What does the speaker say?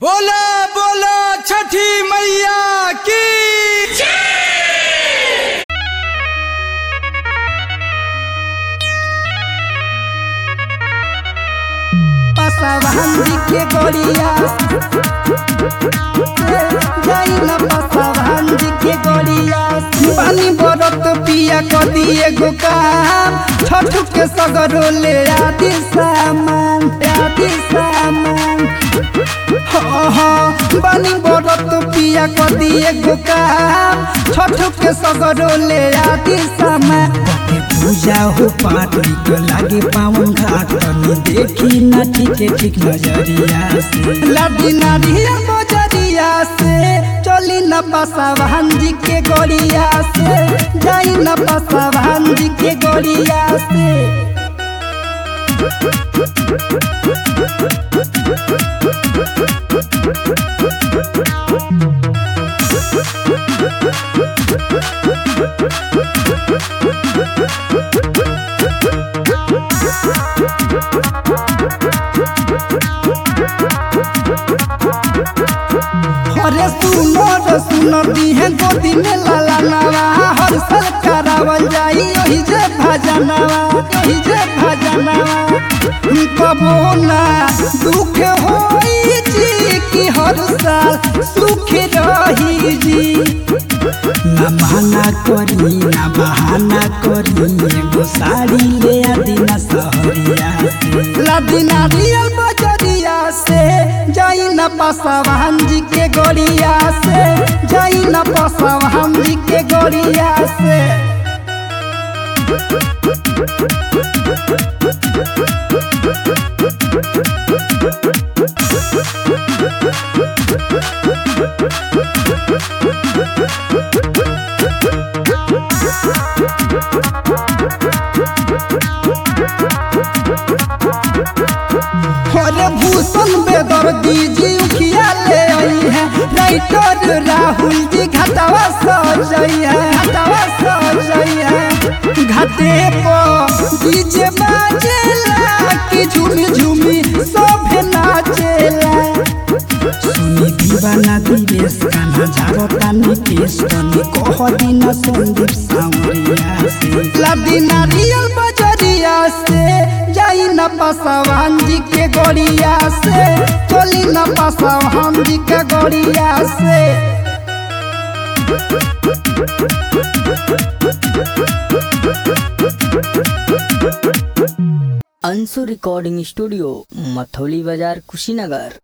बोला बोला छठी मैया की पसवान के गोड़िया जाई ना पसवान के गोड़िया पानी बरत पिया क दिए गो काम छठु के सगरो ले आदि सामान आदि सामान हाँ हाँ पानी बरत पिया क दिए गो काम छठु के सगरो ले आदि सामान के पूजा हो पाठ निक लागे पावन घाट तनी देखी ना ठीक ठीक नजरिया से लादी नारिया बजरिया से चली न पसावान जी के गोड़िया से जाई न पसावान जी के गोड़िया से अरे सुनो रे सुनो दीहे गोदी में लाला नवा हर साल करावल जाई ओही जे भजनवा ओही जे भजनवा कबो ना दुख होई जी कि हर साल सुख रही जी ना बहाना करी ना बहाना करी एगो साड़ी ले आदि ना सहरिया से लादी नारियल बजरिया से जाई ना पसवान जी के गोड़िया से जाई ना पसवान जी के गोड़िया से अरे भूषण बेदर्दी जी उखिया ले आई है राइटर राहुल जी घाटावा सजई है घाटावा सजई है घाटे पर डीजे बाजेला कि झूमी झूमी सब नाचेला सुनी दीवाना दिवेश कान्हा झारता निकेश तनी कह दिन संदीप सावरिया से लादी नारियल बजरिया से जाई न पसवान जी के गोड़िया से चली न पसवान जी के गोड़िया से अंशु रिकॉर्डिंग स्टूडियो मथौली बाजार कुशीनगर